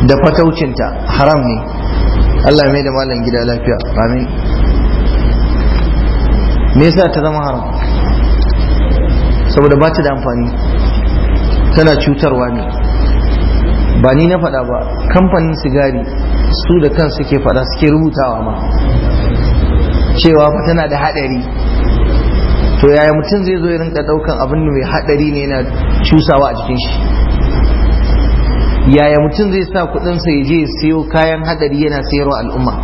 da fataucinta haram ne Allah mai da malam gida lafiya amin me yasa ta zama haram saboda ba ta da amfani tana cutarwa ne ba ni na faɗa ba kamfanin sigari su da kan suke faɗa suke rubutawa ma cewa fa tana da haɗari to yaya mutum zai zo ya rinka ɗaukan abin da mai haɗari ne yana cusawa a jikin shi yaya mutum zai sa kuɗinsa ya je siyo kayan haɗari yana sayarwa al'umma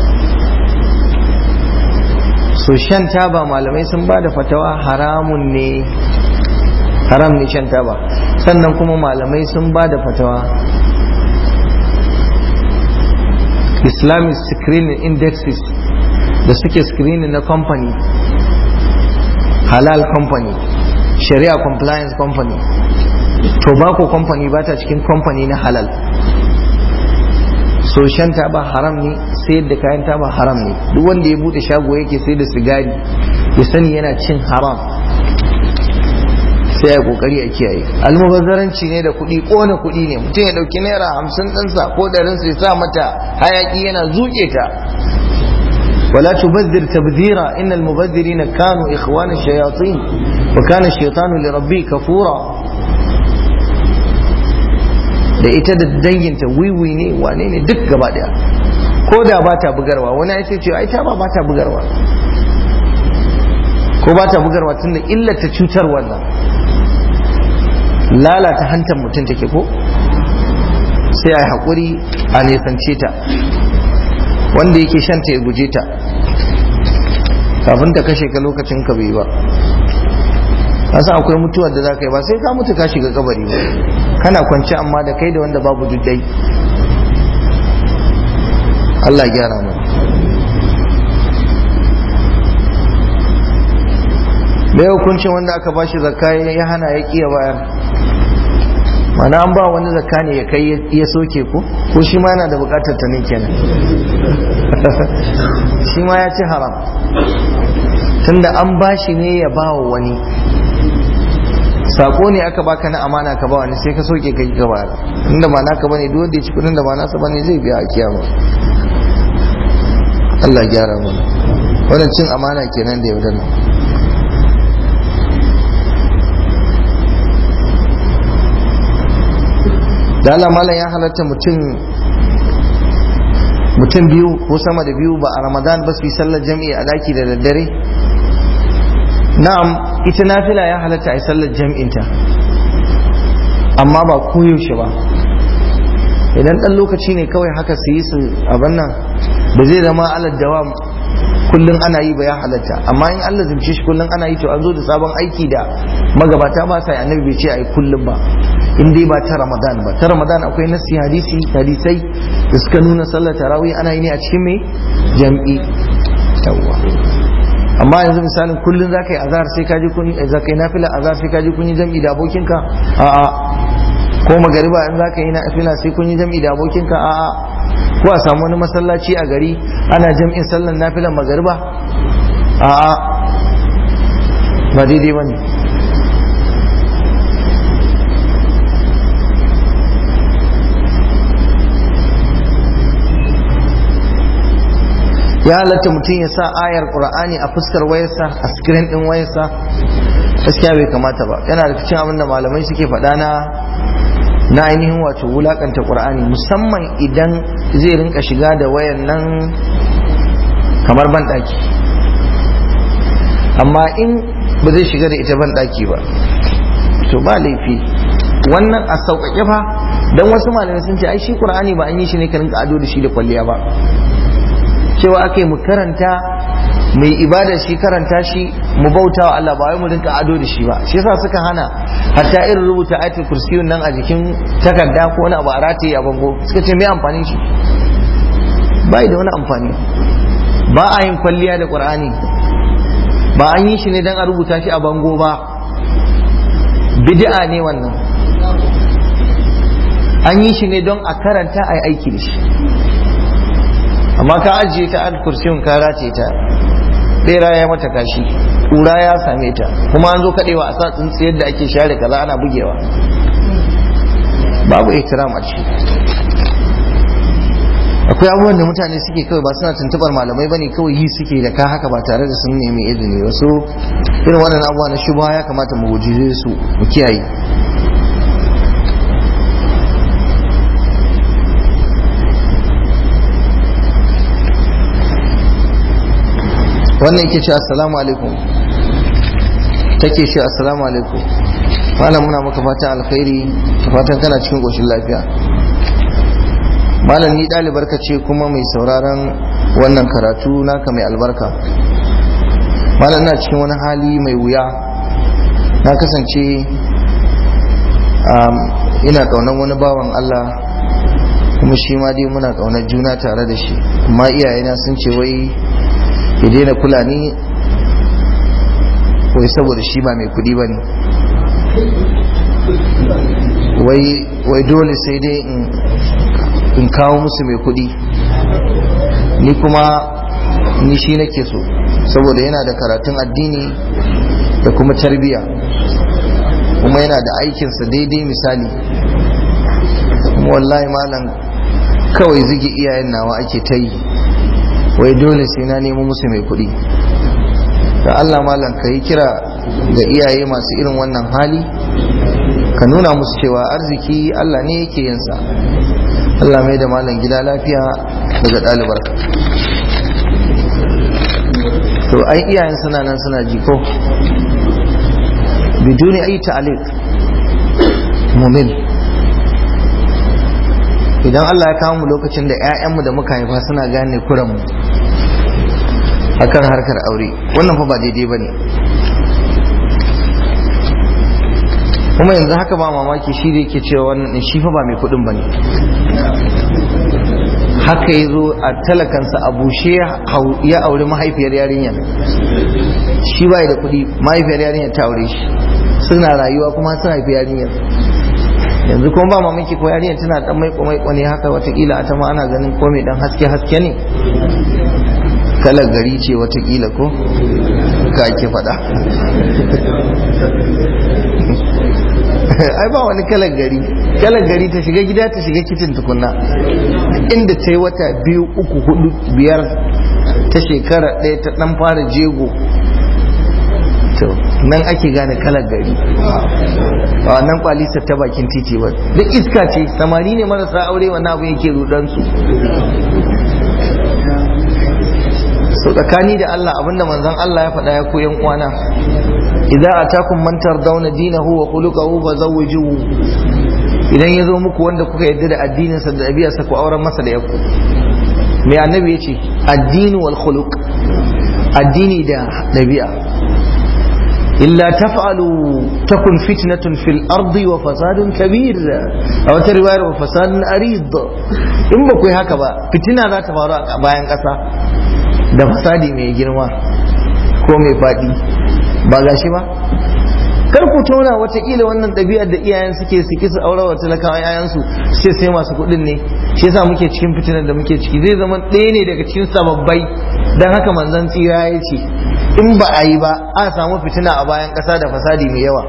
so shan taba malamai sun ba da fatawa haramun ne haram ne shan taba sannan kuma malamai sun ba da fatawa islamic screening indexes da suke screening na company halal company sharia compliance company tobacco company ba ta cikin company na halal so shan taba haram ne sayar da kayan taba haram ne duk wanda ya bude shago yake sai da sigari ya sani yana cin haram sai ya kokari a kiyaye almubazzaranci ne da kuɗi ƙona kuɗi ne mutum ya ɗauki naira hamsin ɗinsa ko ɗarinsa ya sa mata hayaki yana zuƙe ta ولا تبذر تبذيرا إن المبذرين كانوا إخوان الشياطين وكان الشيطان لربه كفورا da ita da danginta wiwi ne wane ne duk gaba daya ko da ba ta bugarwa wani ya ce ai ta ba ba ta bugarwa ko ba ta bugarwa tunda illata cutar wannan lalata hantar mutum take ko sai a yi haƙuri a nesance ta wanda yake shanta ya guje ta kafin ta kashe ka lokacin ka bai ba kasa akwai mutuwar da za ka yi ba sai ka mutu ka shiga kabari ba kana kwanci amma da kai da wanda babu duddai Allah gyara mu mai hukuncin wanda aka ba shi zakka ya hana ya kiya bayar mana an ba wani zakka ne ya kai ya soke ko ko shi ma yana da bukatar ta ne kenan shi ma ya ci haram tunda an ba shi ne ya ba wa wani sako ne aka baka na amana ka ba wani sai ka soke kai ka bayar inda ba naka bane duk wanda ya ci kudin da ba nasa bane zai biya a kiyama Allah gyara mana wannan cin amana kenan da yaudana da Allah malam ya halatta mutum mutum biyu ko sama da biyu ba a ramadan ba su yi sallar jami'i a daki da daddare na'am ita nafila ya halatta a yi sallar jami'inta amma ba koyaushe ba idan ɗan lokaci ne kawai haka su yi su abin nan da zai zama alad dawam kullum ana yi ba ya halatta amma in Allah zumce shi kullum ana yi to an zo da sabon aiki da magabata ba sa yi annabi bai ce a yi kullum ba in dai ba ta ramadan ba ta ramadan akwai nasi hadisi hadisai da suka nuna sallar tarawih ana yi ne a cikin mai jam'i yawwa amma yanzu misalin kullum za ka yi azhar sai ka ji kun za ka yi nafila azhar sai ka ji kun yi jam'i da abokinka a'a ko magariba in za ka yi nafila sai kun yi jam'i da abokinka a'a ko a samu wani masallaci a gari ana jam'in sallar nafilan magariba a'a ba daidai ba ne ya halatta mutum ya sa ayar qur'ani a fuskar wayarsa a screen din wayarsa gaskiya bai kamata ba yana da cikin abin da malamai suke faɗa na na ainihin wato wulakanta qur'ani musamman idan zai rinka shiga da wayan nan kamar banɗaki amma in ba zai shiga da ita banɗaki ba to ba laifi wannan a sauƙaƙe fa don wasu malamai sun ce ai shi qur'ani ba an yi shi ne ka rinka ado da shi da kwalliya ba cewa aka yi mu karanta mai ibada shi karanta shi mu bauta wa Allah ba wai mu rinka ado da shi ba shi yasa suka hana hatta irin rubuta ayatul kursiyun nan a jikin takarda ko wani abu a rataye a bango suka ce me amfanin shi bai da wani amfani ba a yin kwalliya da qur'ani ba an yi shi ne dan a rubuta shi a bango ba bid'a ne wannan an yi shi ne don a karanta a yi aiki da shi amma ka ajiye ta al kursiyun ka race ta bera ya mata kashi kura ya same ta kuma an zo kadewa a sa tsintsiyar da ake share kaza ana bugewa babu ihtiram a ciki akwai abubuwan da mutane suke kawai ba suna tuntubar malamai bane kawai yi suke da ka haka ba tare da sun nemi izini wasu irin waɗannan abubuwa na shubha ya kamata mu guji su mu kiyaye wannan yake ce assalamu alaikum take ce assalamu alaikum malam muna maka fatan alkhairi fatan kana cikin ƙoshin lafiya malam ni ɗalibar ka ce kuma mai sauraron wannan karatu naka mai albarka malam na cikin wani hali mai wuya na kasance ina ƙaunar wani bawan Allah kuma shi ma dai muna ƙaunar juna tare da shi amma iyayena sun ce wai ya daina kula ni wai saboda shi ba mai kudi ba ne wai dole sai dai in kawo musu mai kudi ni kuma ni shi nake so saboda yana da karatun addini da kuma tarbiya kuma yana da aikinsa daidai misali kuma wallahi malam kawai zige iyayen nawa ake ta yi wai dole sai na nemo musu mai kuɗi da Allah malam ka yi kira ga iyaye masu irin wannan hali ka nuna musu cewa arziki Allah ne yake yinsa Allah mai da malam gida lafiya daga ɗalibar to ai iyayen suna nan suna jiko biduni ayi ta'aliq mumil idan Allah ya kawo mu lokacin da 'ya'yanmu da muka haifa suna gane kuranmu akan harkar aure wannan fa ba daidai ba ne kuma yanzu haka ba mamaki shi da yake cewa wannan shi fa ba mai kudin ba ne haka ya zo a talakansa a bushe ya aure mahaifiyar yarinyar shi ba da kudi mahaifiyar yarinyar ta aure shi suna rayuwa kuma suna haifi yarinyar yanzu kuma ba mamaki ko yarinyar tana dan mai komai ne haka watakila ta ma ana ganin ko mai dan haske haske ne kalar gari ce watakila ko ka ake faɗa ai ba wani kalar gari kalar gari ta shiga gida ta shiga kicin tukunna inda ta yi wata biyu uku hudu biyar ta shekara ɗaya ta ɗan fara jego to nan ake gane kalar gari a wannan kwalisar ta bakin titi ba duk iska ce samari ne marasa aure wannan abu yake rudansu so tsakani da Allah abinda manzon Allah ya faɗa ya koyan uwana idza atakum man tardawna dinahu wa khuluquhu fazawwijuhu idan ya zo muku wanda kuka yarda da addinin sa da ɗabi'arsa ku auren masa da yakku mai annabi yace addini wal khuluq addini da ɗabi'a illa taf'alu takun fitnatun fil ardi wa fasadun kabir a wata riwayar wa fasadun arid in ba ku yi haka ba fitina za ta faru a bayan ƙasa da fasadi mai girma ko mai faɗi ba gashi ba kar ku tona watakila wannan ɗabi'ar da iyayen suke suke su aure wa talakawa yayansu sai sai masu kuɗin ne shi yasa muke cikin fitinar da muke ciki zai zama ɗaya ne daga cikin sababbai dan haka manzon tsira ya ce in ba a yi ba a samu fitina a bayan ƙasa da fasadi mai yawa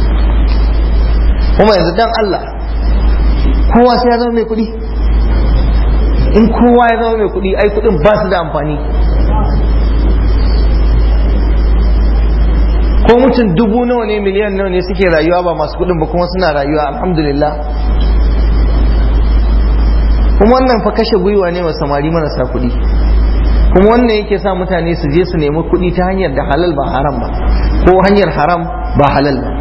kuma yanzu dan Allah kowa sai ya zama mai kuɗi in kowa ya zama mai kuɗi ai kuɗin ba su da amfani ko mutum dubu nawa ne miliyan nawa ne suke rayuwa ba masu kuɗin ba kuma suna rayuwa alhamdulillah kuma wannan fa kashe gwiwa ne wa samari marasa kuɗi kuma wannan yake sa mutane su je su nemi kuɗi ta hanyar da halal ba haram ba ko hanyar haram ba halal ba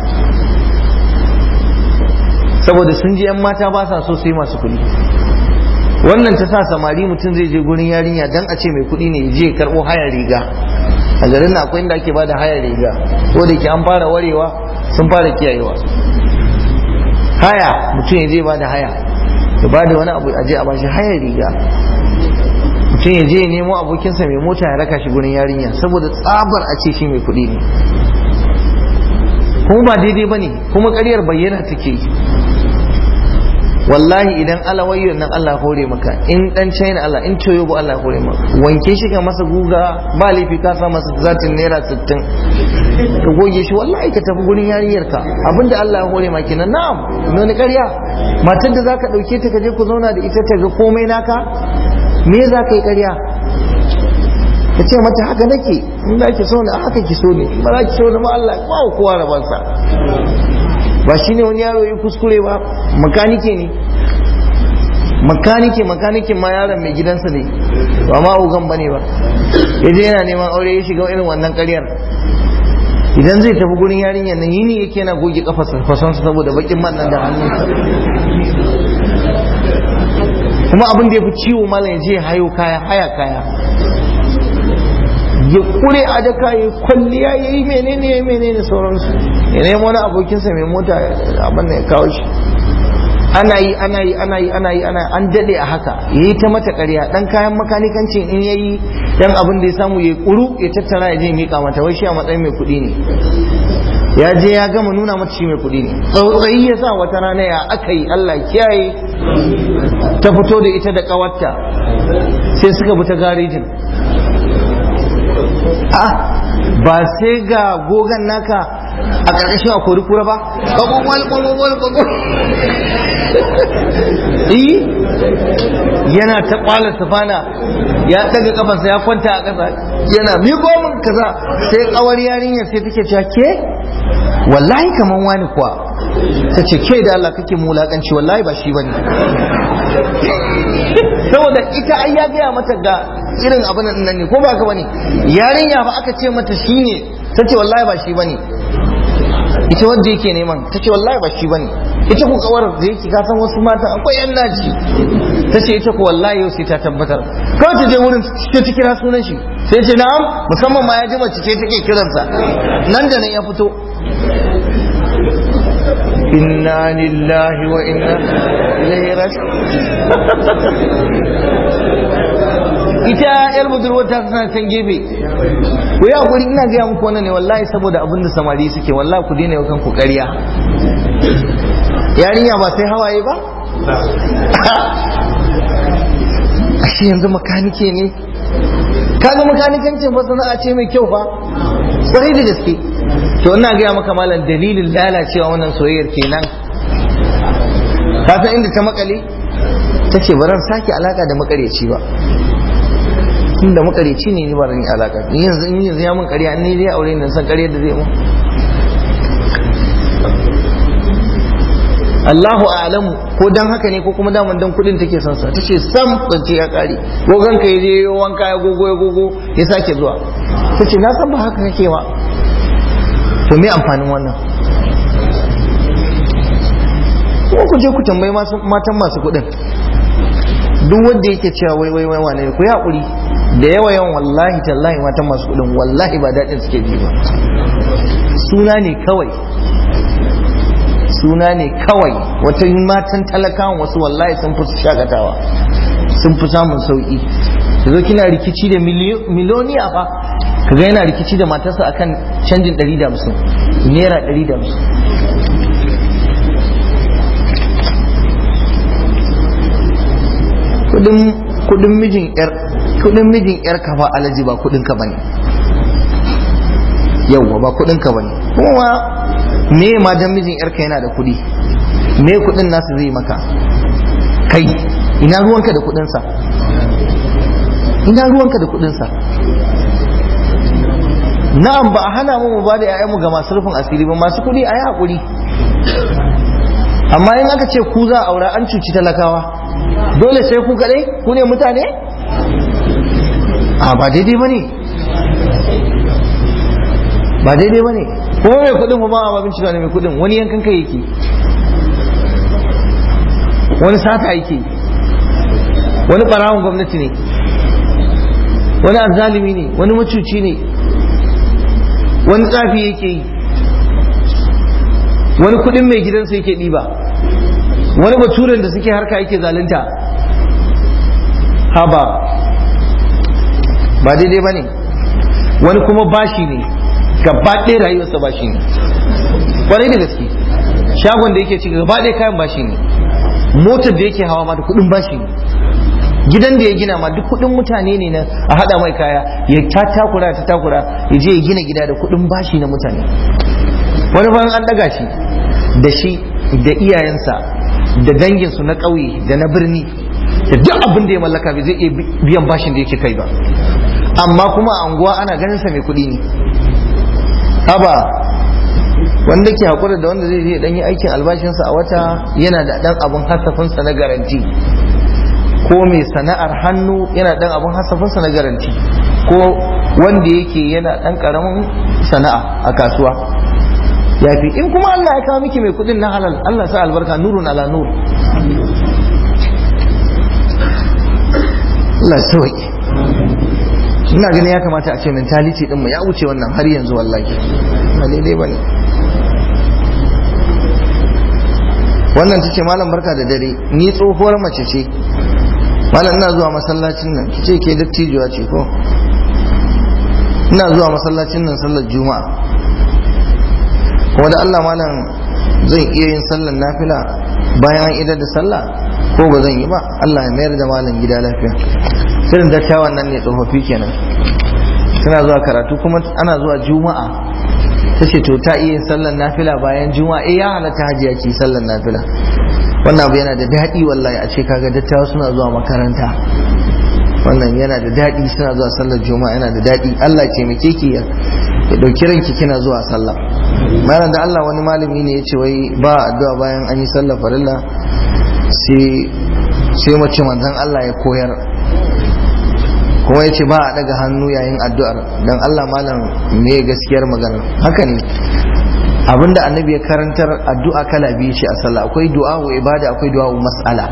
saboda sun ji 'yan mata ba sa so su yi masu kuɗi wannan ta sa samari mutum zai je gurin yarinya dan a ce mai kuɗi ne je karɓo hayar riga a garin na akwai inda ake bada hayar riga ko da ke an fara warewa sun fara kiyayewa haya mutum ya je bada haya ya bada wani abu a je a bashi hayar riga mutum ya je ya nemo abokinsa mai mota ya raka shi gurin yarinya saboda tsabar a ce shi mai kuɗi ne kuma ba daidai ba ne kuma ƙaryar bayyana take yi wallahi idan alawayyon nan Allah hore maka in dan China Allah in Toyobo Allah hore maka wanke shi ka masa guga ba laifi ka sa masa zatin naira 60 ka goge shi wallahi ka tafi gurin yariyar ka abinda Allah ya hore maka kenan na'am wani ƙarya matar da zaka dauke ta ka je ku zauna da ita ta ga komai naka me za ka yi ƙarya ka ce mata haka nake in za ki so ni haka ki so ni ba za ki so ni ma Allah ba kowa rabansa ba shine wani yaro ya kuskure ba makanike ne makanike makanikin ma yaron mai gidansa ne ba ma ugan ba ne ba yaje yana neman aure ya shiga irin wannan ƙaryar idan zai tafi gurin yarinyar nan yini yake yana goge kafarsa fasonsa saboda bakin man nan da hannunsa kuma abin da ya fi ciwo malam ya je hayo kaya haya kaya ya kure a daka ya kwalliya ya yi menene ya menene sauransu ya nemo wani abokinsa mai mota abin da ya kawo shi ana yi ana yi ana yi ana yi ana an dade a haka ya yi ta mata ƙarya dan kayan makanikancin in ya yi dan abin da ya samu ya kuru ya tattara ya je miƙa mata wai shi a matsayin mai kuɗi ne ya je ya gama nuna mata shi mai kuɗi ne tsautsayi ya sa wata rana ya aka yi Allah kiyaye ta fito da ita da ƙawarta sai suka bi ta garejin ah ba sai ga gogan naka a ƙarƙashin a kori kura ba ƙwaƙwaƙwal ƙwaƙwaƙwal ƙwaƙwal yi yana ta ƙwalar safana ya daga kafansa ya kwanta a ƙasa yana miƙo min kaza sai ƙawar yarinyar sai take cewa ke wallahi kaman wani kuwa ta ce ke da Allah kake mulakanci wallahi ba shi bane saboda ita ai ya gaya mata ga irin abin nan ne ko ba ka bane yarinya ba aka ce mata shine ta ce wallahi ba shi bane ita wanda yake neman ta ce wallahi ba shi bane ita ku kawar da yake ka san wasu mata akwai yan naji ta ce ita ku wallahi yau sai ta tabbatar kawai ta je wurin ta ta kira sunan shi sai ce na'am musamman ma ya ji mace ce take kiransa nan da nan ya fito inna lillahi wa inna ilaihi raji'un ita yar budurwar ta tana can gefe ku yi hakuri ina gaya muku wannan ne wallahi saboda abin da samari suke wallahi ku daina yau ku ƙarya yarinya ba sai hawaye ba ashe yanzu makanike ne kaga makanikancin fa sana'a ce mai kyau fa sai da gaske to ina gaya maka malam dalilin lalacewa wannan soyayyar kenan ka san inda ta makale ta ce baran sake alaka da makareci ba tunda makareci ne ni ba ran alaka ni yanzu in yanzu ya mun ƙarya ni zai aure ni san ƙarya da zai mu Allahu a'lamu ko dan haka ne ko kuma daman dan kudin take son sa tace sam zance ya kare gogon ka yaje yo wanka ya gogo ya gogo ya sake zuwa tace na san ba haka kake ba to me amfanin wannan ko ku je ku tambayi matan masu kudin duk wanda yake cewa wai wai wai wane ku yi hakuri da yawa yawan wallahi tallahi matan masu kudin wallahi ba daɗin suke ji ba suna ne kawai suna ne kawai wata matan talakawan wasu wallahi sun fi shakatawa sun fi samun sauki zo kina rikici da miliyoniya fa kaga yana rikici da matarsa akan canjin 150 naira 150 kudin mijin yar kudin mijin yar ka ba alaji ba kudin ka bane yawwa ba kudin ka bane kuma me ma dan mijin yar ka yana da kudi me kudin nasu zai maka kai ina ruwanka da kudin sa ina ruwanka da kudin sa na'am ba a hana mu mu bada ƴaƴanmu ga masu rufin asiri ba masu kudi ayi hakuri amma in aka ce ku za a aura an cuci talakawa dole sai ku kaɗai ku ne mutane a ba daidai ba ne ba daidai ba ne kuma mai kudin kuma a babin cewa ne mai kudin wani yankan kai yake wani sata yake wani ɓarawon gwamnati ne wani azzalimi ne wani macuci ne wani tsafi yake yi wani kudin mai gidansa yake ɗiba wani baturen da suke harka yake zalunta haba ba daidai ba ne wani kuma bashi ne gaba ɗaya rayuwarsa bashi ne ƙwarai da gaske shagon da yake ci gaba ɗaya kayan bashi ne motar da yake hawa ma da kuɗin bashi ne gidan da ya gina ma duk kuɗin mutane ne na a haɗa mai kaya ya ta takura ta takura ya je ya gina gida da kuɗin bashi na mutane wani bayan an ɗaga shi da shi da iyayensa da danginsu na ƙauye da na birni da duk abin da ya mallaka bai zai iya biyan bashin da yake kai ba amma kuma a anguwa ana ganin sa mai kuɗi ne haba wanda ke hakura da wanda zai je dan yi aikin albashinsa a wata yana da dan abun hasafinsa na garanti ko mai sana'ar hannu yana dan abun hasafinsa na garanti ko wanda yake yana dan karamin sana'a a kasuwa ya fi in kuma Allah ya kawo miki mai kudin na halal Allah sa albarka nurun ala nur Allah sauki ina ganin ya kamata a ce mentality din mu ya wuce wannan har yanzu wallahi ba daidai bane wannan tace malam barka da dare ni tsohuwar mace ce malam ina zuwa masallacin nan kice ke dattijuwa ce ko ina zuwa masallacin nan sallar juma'a kuma da Allah malam zan iya yin sallar nafila bayan an idar da sallah ko ba zan yi ba Allah ya mayar da malam gida lafiya irin dattawan nan ne tsofaffi kenan suna zuwa karatu kuma ana zuwa juma'a ta ce to ta iya yin sallar nafila bayan juma'a eh ya halatta hajiya ki sallar nafila wannan abu yana da daɗi wallahi a ce kaga dattawa suna zuwa makaranta wannan yana da daɗi suna zuwa sallar juma'a yana da daɗi Allah ya taimake ki ya ɗauki ranki kina zuwa sallah malam da Allah wani malami ne ya ce wai ba addu'a bayan an yi sallar farilla sai sai mace manzon Allah ya koyar kuma ya ce ba a daga hannu yayin addu'ar don Allah malam me gaskiyar maganar haka ne abinda annabi ya karantar addu'a kala biyu ce a sallah akwai du'a'u ibada akwai du'a'u mas'ala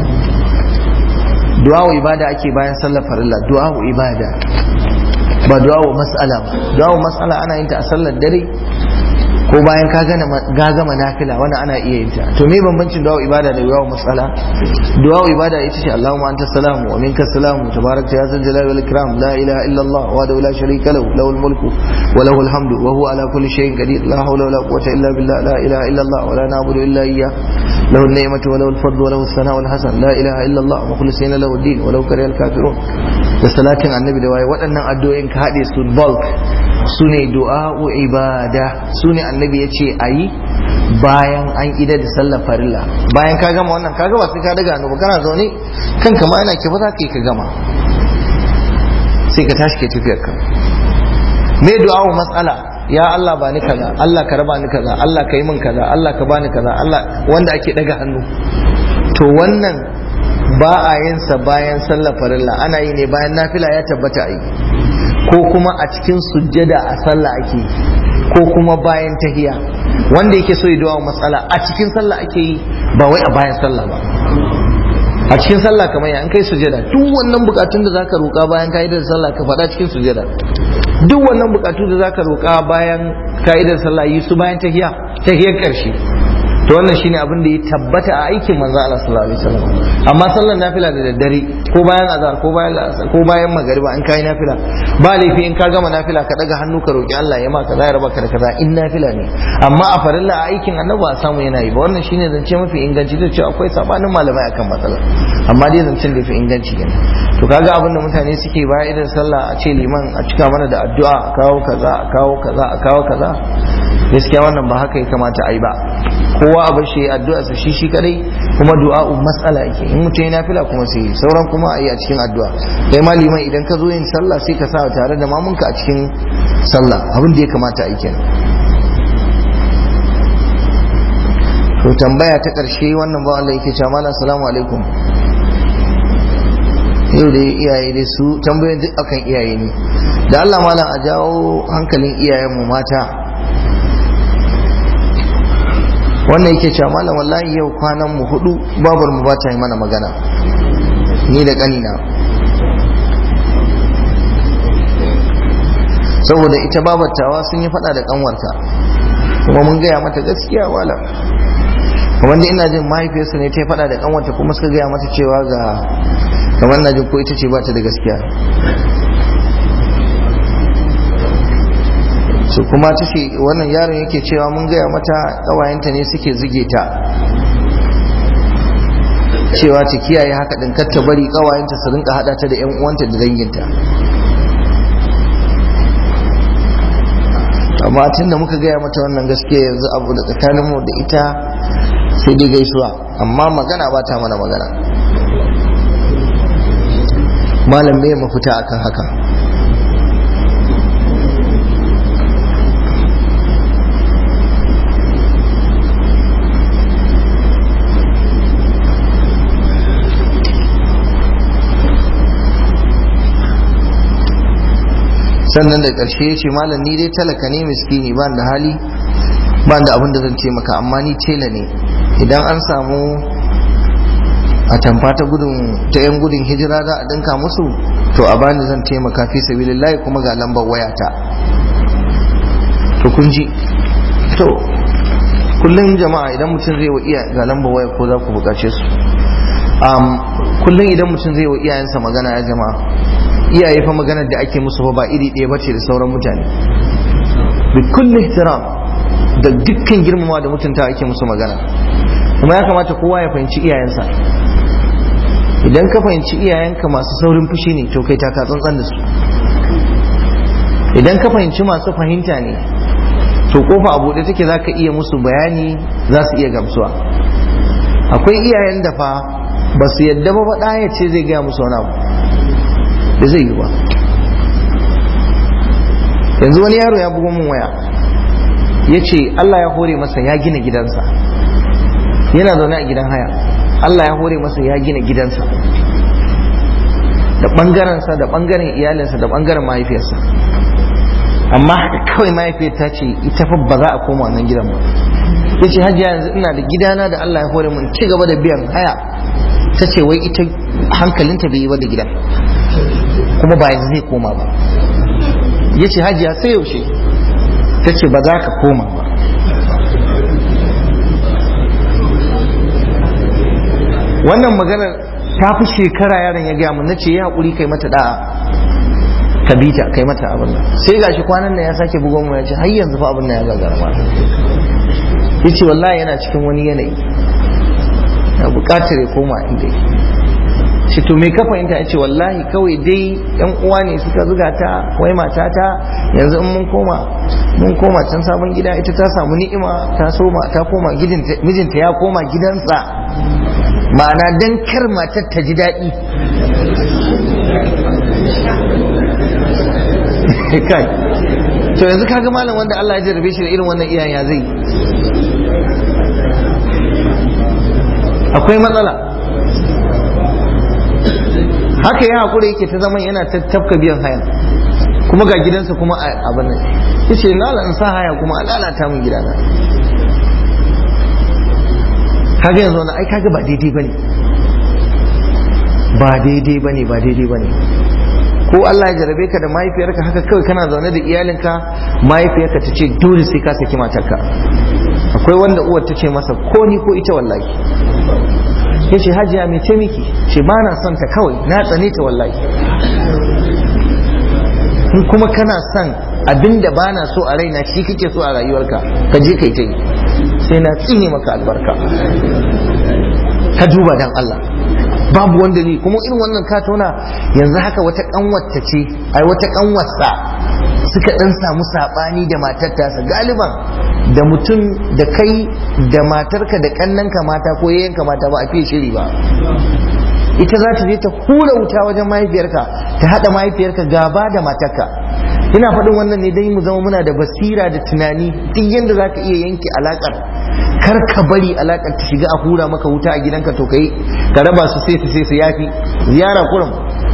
du'a'u ibada ake bayan sallar farilla du'a'u ibada ba du'a'u mas'ala ba du'a'u mas'ala ana yin ta a sallar dare ko bayan ka gama nafila wani ana iya yin ta to me bambancin du'a ibada da du'a mas'ala du'a ibada ita ce Allahumma anta salamu wa minka salamu tabarakta ya zal jalali wal ikram la ilaha illa Allah wa la sharika lahu lahul mulku wa lahul hamdu wa huwa ala kulli shay'in qadir la hawla wa la quwwata illa billah la ilaha illa Allah wa la na'budu illa iyyah له النعمة وله الفضل وله الثناء الحسن لا إله إلا الله مخلصين له الدين ولو كره الكافرون da salatin annabi da waye waɗannan addu'o'in ka haɗe su bulk su ne du'a'u ibada su ne annabi ya ce a yi bayan an ida da sallar farilla bayan ka gama wannan ka gama sai ka daga hannu ba kana zaune kanka ma yana kifa za ka yi ka gama sai ka tashi ke tafiyar ka me du'a'u matsala ya Allah ba ni kaza Allah ka raba ni kaza Allah ka yi min kaza Allah ka bani kaza Allah wanda ake daga hannu to wannan ba a yin sa bayan sallar farilla ana yi ne bayan nafila ya tabbata a yi ko kuma a cikin sujjada a sallah ake yi ko kuma bayan tahiya wanda yake so ya dawo matsala a cikin sallah ake yi ba wai a bayan sallah ba a cikin sallah kamar ya an kai sujjada duk wannan bukatun da zaka roƙa bayan ka'idar sallah ka faɗa cikin sujjada duk wannan bukatu da zaka roƙa bayan ka'idar sallah yi su bayan tahiya tahiyar ƙarshe to wannan shine abin da ya tabbata a aikin manzo Allah sallallahu alaihi wasallam amma sallar nafila da daddare ko bayan azhar ko bayan ko bayan magariba in kai nafila ba laifi in ka gama nafila ka daga hannu ka roki Allah ya maka za ya raba ka da kaza in nafila ne amma a farilla a aikin annabi ba samu yana yi ba wannan shine zance mafi inganci da cewa akwai sabanin malamai akan matsalar amma dai zancen da fi inganci ne to kaga abin da mutane suke bayan idan sallah a ce liman a cika mana da addu'a a kawo kaza a kawo kaza a kawo kaza gaskiya wannan ba haka ya kamata a yi ba kowa a bar shi ya addu'a sa shi shi kadai kuma du'a'u mas'ala yake in mutum yana fila kuma sai sauran kuma a yi a cikin addu'a kai ma liman idan ka zo yin sallah sai ka sa tare da mamunka a cikin sallah abin da ya kamata a yi kenan to tambaya ta karshe wannan ba Allah yake cewa malam assalamu alaikum yau da iyaye dai su tambayoyin duk akan iyaye ne da Allah malam a jawo hankalin iyayenmu mata wannan yake cewa malam wallahi yau kwanan mu hudu babar mu bata yi mana magana ni da kanina saboda ita babatawa sun yi fada da kanwarta kuma mun gaya mata gaskiya wala kamar da ina jin mahaifiyarsa ne ta yi fada da kanwarta kuma suka gaya mata cewa ga kamar na jin ko ita ce bata da gaskiya su kuma ta ce wannan yaron yake cewa mun gaya mata ƙawayenta ne suke zige ta cewa ta kiyaye haka din kar ta bari ƙawayenta su rinka hada ta da yan uwanta da danginta amma tun da muka gaya mata wannan gaskiya yanzu abu da tsakanin mu da ita sai dai gaisuwa amma magana ba ta mana magana malam me mafita akan haka sannan da ƙarshe ya ce malam ni dai talaka ne miskini ba da hali ba da abin da zan ce maka amma ni tela ne idan an samu a tamfa ta gudun ta yan gudun hijira za a dinka musu to a bani zan taimaka fi sabilillahi kuma ga lambar wayata to kun ji to kullum jama'a idan mutum zai wa iya ga lambar waya ko za ku bukace su kullum idan mutum zai wa iyayensa magana ya jama'a iyaye fa maganar da ake musu ba iri ɗaya bace da sauran mutane bi kulli ihtiram da dukkan girmama da mutunta ake musu magana kuma ya kamata kowa ya fahimci iyayensa idan ka fahimci iyayenka masu saurin fushi ne to kai taka tsantsan da su idan ka fahimci masu fahimta ne to kofa a buɗe take za ka iya musu bayani za su iya gamsuwa akwai iyayen da fa ba su yadda ba ɗaya ce zai gaya musu wani abu da zai yi ba yanzu wani yaro ya bugo min waya ya ce Allah ya hore masa ya gina gidansa yana zaune a gidan haya Allah ya hore masa ya gina gidansa da ɓangarensa da ɓangaren iyalinsa da ɓangaren mahaifiyarsa amma haka kawai mahaifiyar ta ce ita fa ba za a koma wannan gidan ba ya ce hajiya yanzu ina da gidana da Allah ya hore mun ci gaba da biyan haya ta ce wai ita hankalinta bai yi ba da gidan kuma ba yanzu zai koma ba ya ce hajiya sai yaushe ta ce ba za ka koma ba wannan maganar ta fi shekara yaron ya gaya mun na ce ya haƙuri kai mata da'a ka bi ta kai mata abin nan sai gashi kwanan nan ya sake bugon mu ya ce har yanzu fa abin nan ya gagara ma ya ce wallahi yana cikin wani yanayi na buƙatar ya koma inda shi to me ka fahimta ya ce wallahi kawai dai yan uwa ne suka zuga ta wai matata yanzu in mun koma mun koma can sabon gida ita ta samu ni'ima ta soma ta koma mijinta ya koma gidansa ma'ana dan kar matar ta ji daɗi kai to yanzu kaga malam wanda Allah ya jarrabe shi da irin wannan iyayen ya zai akwai matsala haka ya haƙura yake ta zaman yana ta tafka biyan haya kuma ga gidansa kuma a abin nan ya ce na in sa haya kuma a lalata min gidana kaga yanzu wani ai kaga ba daidai bane ba daidai bane ba daidai bane ko Allah ya jarabe ka da mahaifiyarka haka kawai kana zaune da iyalinka mahaifiyarka ta ce dole sai ka saki matarka akwai wanda uwar ta ce masa ko ni ko ita wallahi ya ce hajiya mai ce miki ce ba na son ta kawai na tsane ta wallahi in kuma kana son abinda ba na so a raina shi kake so a rayuwarka ka je kai ta yi sai na tsine maka albarka ka duba dan Allah babu wanda ne kuma irin wannan katona yanzu haka wata kanwata ce ai wata kanwarsa suka dan samu sabani da matar tasa galiban da mutum da kai da matarka da kannanka mata ko yayyanka mata ba a fiye shiri ba ita za ta je ta hura wuta wajen mahaifiyarka ta hada mahaifiyarka gaba da matarka ina faɗin wannan ne dai mu zama muna da basira da tunani duk yadda za ka iya yanke alakar kar ka bari alakar ta shiga a hura maka wuta a gidanka to kai ka raba su sai su sai su yafi ziyara kurum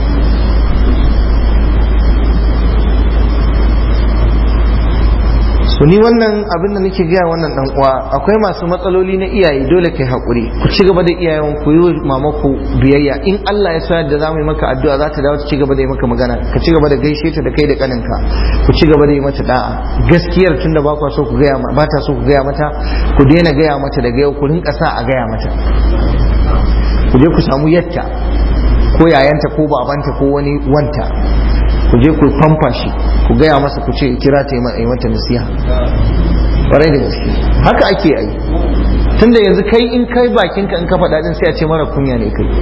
to ni wannan abin da nake gaya wannan dan uwa akwai masu matsaloli na iyaye dole kai hakuri ku ci gaba da iyayen ku yi mamaku biyayya in Allah ya so yadda za mu yi maka addu'a za ta dawo ta ci gaba da yi maka magana ka ci gaba da gaishe ta da kai da kaninka ku ci gaba da yi mata da'a gaskiyar tun da ba ku so ku gaya ba ta so ku gaya mata ku daina gaya mata daga yau ku rinka sa a gaya mata ku je ku samu yatta ko yayanta ko babanta ko wani wanta ku je ku famfa shi ku gaya masa ku ce kira ta yi mata nasiha ƙwarai da gaske haka ake yi tunda yanzu kai in kai bakinka in ka faɗa din sai a ce mara kunya ne kai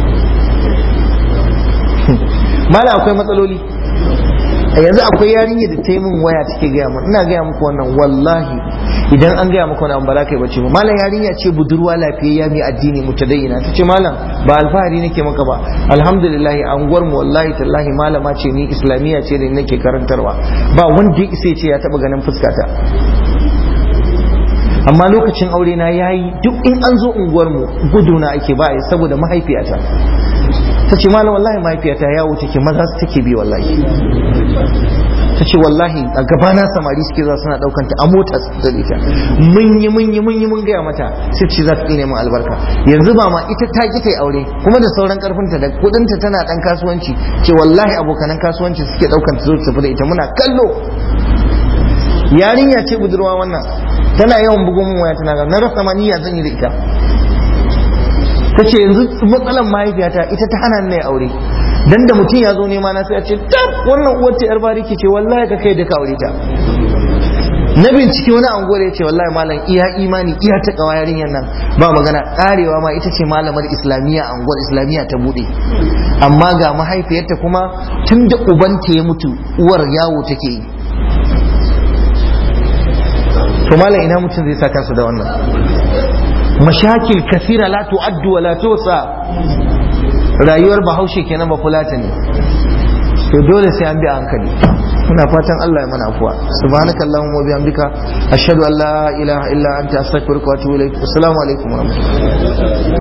mala akwai matsaloli yanzu akwai yarinya da ta yi min waya take gaya min ina gaya muku wannan wallahi idan an gaya maka wani abu ba za ka yi bacci ba malam yarinya ce budurwa lafiyayya mai addini mutadayyina ta ce malam ba alfahari nake maka ba alhamdulillah anguwar mu wallahi tallahi malama ce ni islamiyya ce da nake karantarwa ba wanda ya isa ce ya taba ganin fuskata amma lokacin aure na yayi duk in an zo unguwar mu guduna ake ba saboda mahaifiyata ta ce malam wallahi mahaifiyata yawo take maza su take bi wallahi ta ce wallahi a gabana samari suke za suna daukan ta a mota da ita mun yi mun yi mun yi mun gaya mata sai ce za ta tsine mun albarka yanzu ba ma ita ta ki ta aure kuma da sauran karfinta da kudinta tana dan kasuwanci ce wallahi abokanan kasuwanci suke daukan ta zo ta tafi da ita muna kallo yarinya ce budurwa wannan tana yawan bugun mun waya tana ga na rasa ma niyya zan yi da ita ta ce yanzu matsalan mahaifiyata ita ta hana ni aure dan da mutum ya zo nema na sai a ce tab wannan uwar ta yar bariki ce wallahi ka kai da ka aure ta na bincike wani anguwar ya ce wallahi malam iya imani iya ta kawa yarinyar nan ba magana karewa ma ita ce malamar islamiyya anguwar islamiyya ta bude amma ga mahaifiyarta kuma tun da ubanta ya mutu uwar yawo take yi to malam ina mutum zai sa kansa da wannan mashakil kasira la tu'addu wa la tusa rayuwar bahaushe kenan ba fulata ne to dole sai an bi a hankali muna fatan Allah ya mana afuwa subhanakallahumma wa bihamdika ashhadu an la ilaha illa anta astaghfiruka wa atubu ilaik assalamu alaikum wa rahmatullahi